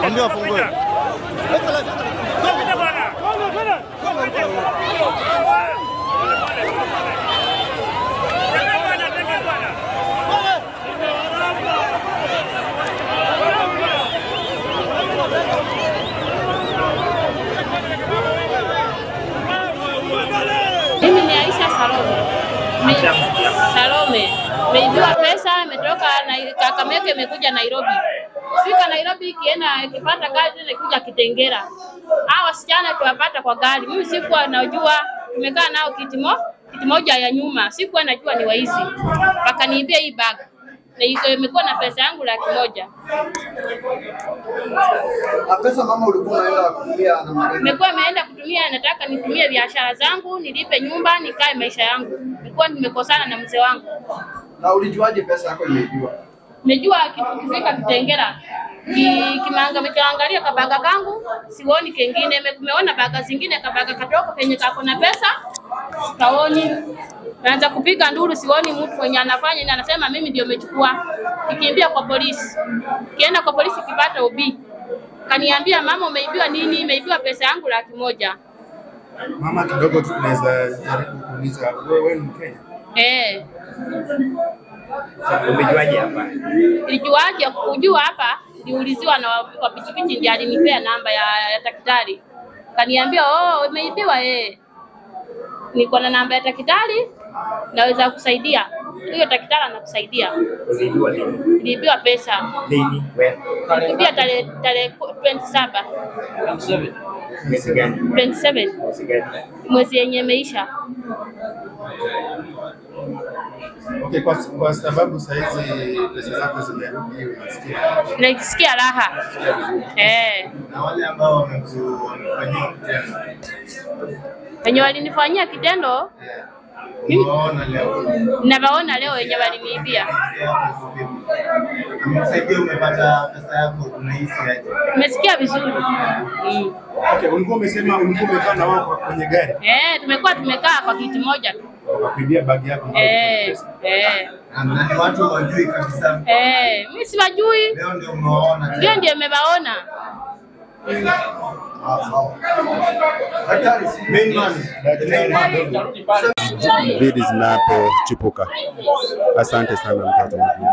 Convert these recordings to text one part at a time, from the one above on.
Ndio afungue. Mimi ni Aisha Salome. Me, Salome. Nimeibiwa pesa, imetoka na Kakamega imekuja Nairobi. Fika Nairobi ikienda ikipata kazi inakuja Kitengera. Hawa wasichana tuwapata kwa gari. Mimi sikuwa najua, tumekaa nao kiti mo, kiti moja ya nyuma. Sikuwa najua ni waizi. Wakaniibia hii bag. Na iko imekuwa na pesa yangu laki moja. Na pesa mama ulikuwa unaenda kutumia na marehemu. Nimekuwa imeenda kutumia, nataka nitumie biashara zangu, nilipe nyumba, nikae maisha yangu. Nilikuwa nimekosana na mzee wangu. Na ulijuaje pesa yako imeibiwa? Nimejua kitu kifika Kitengera ki, kimanga mikaangalia kabaga kangu sioni kengine, Me- meona baga zingine kabaga katoka penye kako na pesa kaoni, naanza kupiga nduru, sioni mtu mwenye anafanya ni anasema mimi ndio nimechukua. Kikimbia kwa polisi, kienda kwa polisi kipata ubii, kaniambia mama, umeibiwa nini? Imeibiwa pesa yangu laki moja. Mama, kidogo tu tunaweza jaribu kuuliza, wewe wewe ni Mkenya? Eh, Umejuaje hapa? nilijuaje kujua hapa? Niliuliziwa na wa wa pikipiki ndiye alinipea namba ya, ya daktari, kaniambia oh, umeibiwa eh. Niko na namba ya daktari, naweza kusaidia. Huyo daktari anakusaidia. Ulijua lini? Niliibiwa pesa, Lini? Wewe? niliibia tarehe tarehe 27 Mwezi gani? 27 Mwezi gani? mwezi yenye imeisha. Okay, kwa, kwa sababu saizi pesa zako zimerudi, unasikia Nasikia raha eh. na wale ambao wameku- wamefanyia kitendo Wenye walinifanyia kitendo umewaona leo, ninawaona leo wenye waliniibia. amesaidia umepata pesa yako, unahisi aje? Nimesikia vizuri mm. Okay, ulikuwa umesema ulikuwa umekaa na wao kwa- kwenye gari Eh, tumekuwa tumekaa kwa kiti moja tu wakakuibia bagi yako ambayo ilikuwa na eh, pesa. eh, Na ni watu hawajui kabisa, eh. Mimi siwajui, leo ndio umewaona ndio ndio nimewaona. Daktari, main man, the main man. bidi zinapochipuka. Asante sana mtoto mwingine.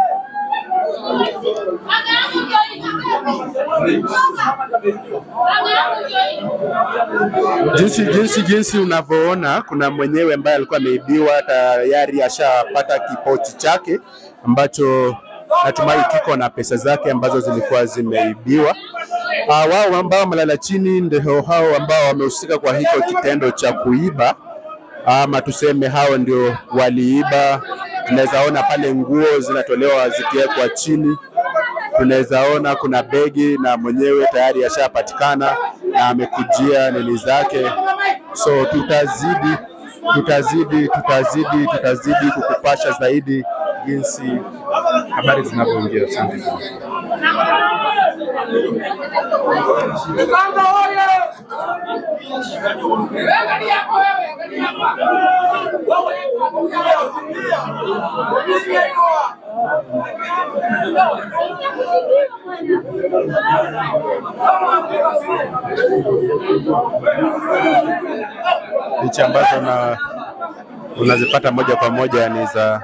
Jinsi jinsi jinsi unavyoona, kuna mwenyewe ambaye alikuwa ameibiwa tayari, ashapata kipochi chake ambacho natumai kiko na pesa zake ambazo zilikuwa zimeibiwa. Uh, wao ambao wamelala chini ndio hao ambao wamehusika kwa hicho kitendo cha kuiba ama tuseme hao ndio waliiba. Tunaweza ona pale nguo zinatolewa zikiwekwa chini, tunaweza ona kuna begi na mwenyewe tayari ashapatikana na amekujia nini zake, so tutazidi tutazidi tutazidi tutazidi kukupasha zaidi jinsi habari zinavyoingia. Asante sana. picha ambazo na unazipata moja kwa moja ni za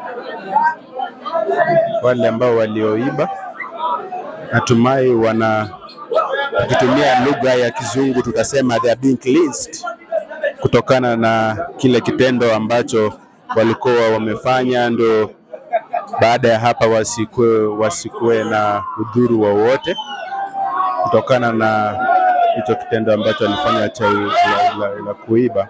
wale ambao walioiba. Natumai wana tukitumia lugha ya Kizungu tutasema they are being cleansed kutokana na kile kitendo ambacho walikuwa wamefanya, ndio baada ya hapa wasikue, wasikue na udhuru wowote kutokana na hicho kitendo ambacho alifanya cha la, la, la kuiba.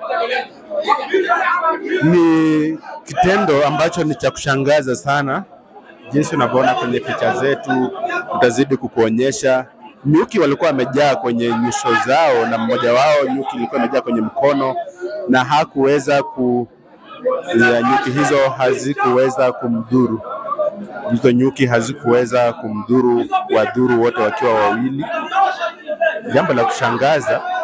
Ni kitendo ambacho ni cha kushangaza sana, jinsi unavyoona kwenye picha zetu, tutazidi kukuonyesha. Nyuki walikuwa wamejaa kwenye nyuso zao, na mmoja wao nyuki ilikuwa imejaa kwenye mkono na hakuweza ku ya nyuki hizo hazikuweza kumdhuru. Hizo nyuki hazikuweza kumdhuru, wadhuru wote wakiwa wawili. Jambo la kushangaza